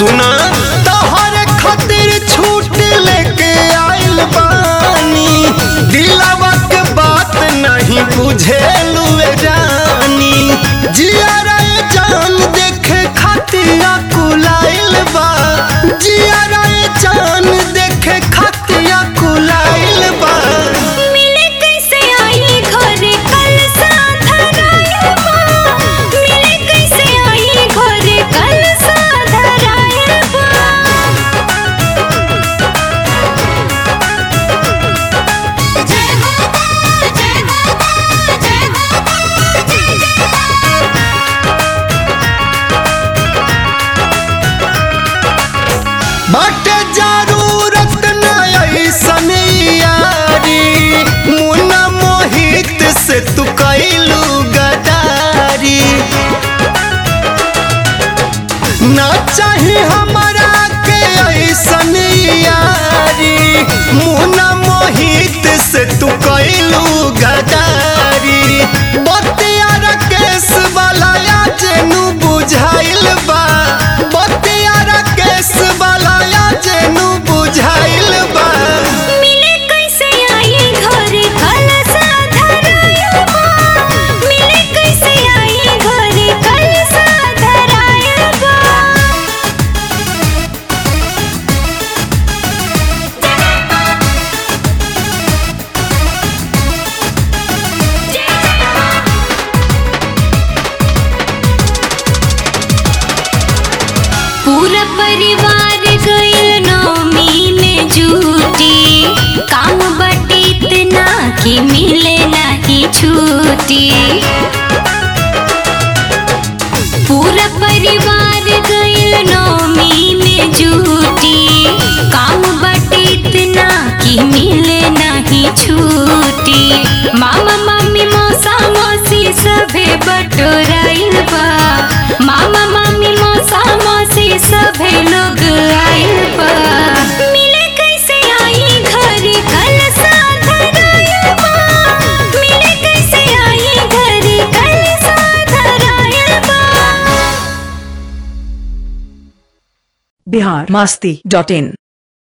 सुना तोहरे खातिर छूट लेके आइल बानी दिलावा के बात नहीं बुझेलू रानी जिया रे जान देखे खातिर कुलाइल बा जिया रे जान देखे खातिर कुलाइल बा मिले कैसे आई घरे कल साधरायल बा मिले कैसे आई घरे कल साधरायल बा जय हो जय हो जय हो जय जय बाटे जरूरत न ऐसन यारी मुन्ना मोहित से तू कैलू गदारी ना चाही हमारा के ऐसन यारी मुन्ना मोहित से तू कैलू गदारी बतियारा केस वाला या जेनु बुझाइल बा बतियारा केस वाला या जेनु बुझाइल बा मिले कैसे आई घरे कल साधरायल बा मिले कैसे आई घरे कल साधरायल बा पूरा परिवार गइल नौमी में जुटी काम बटे इतना कि मिले नहीं छुट्टी पूरा परिवार गइल नौमी में जुटी काम बटे इतना कि मिले नहीं छुट्टी मामा मम्मी मौसा मौसी सभे बटोराइल बा मामा मम्मी मौसा मौसी सभे लोग आइल बा मिले कैसे आई घरे कल साधरायल बा मिले कैसे आई घरे कल साधरायल बा बिहार मस्ती डॉट इन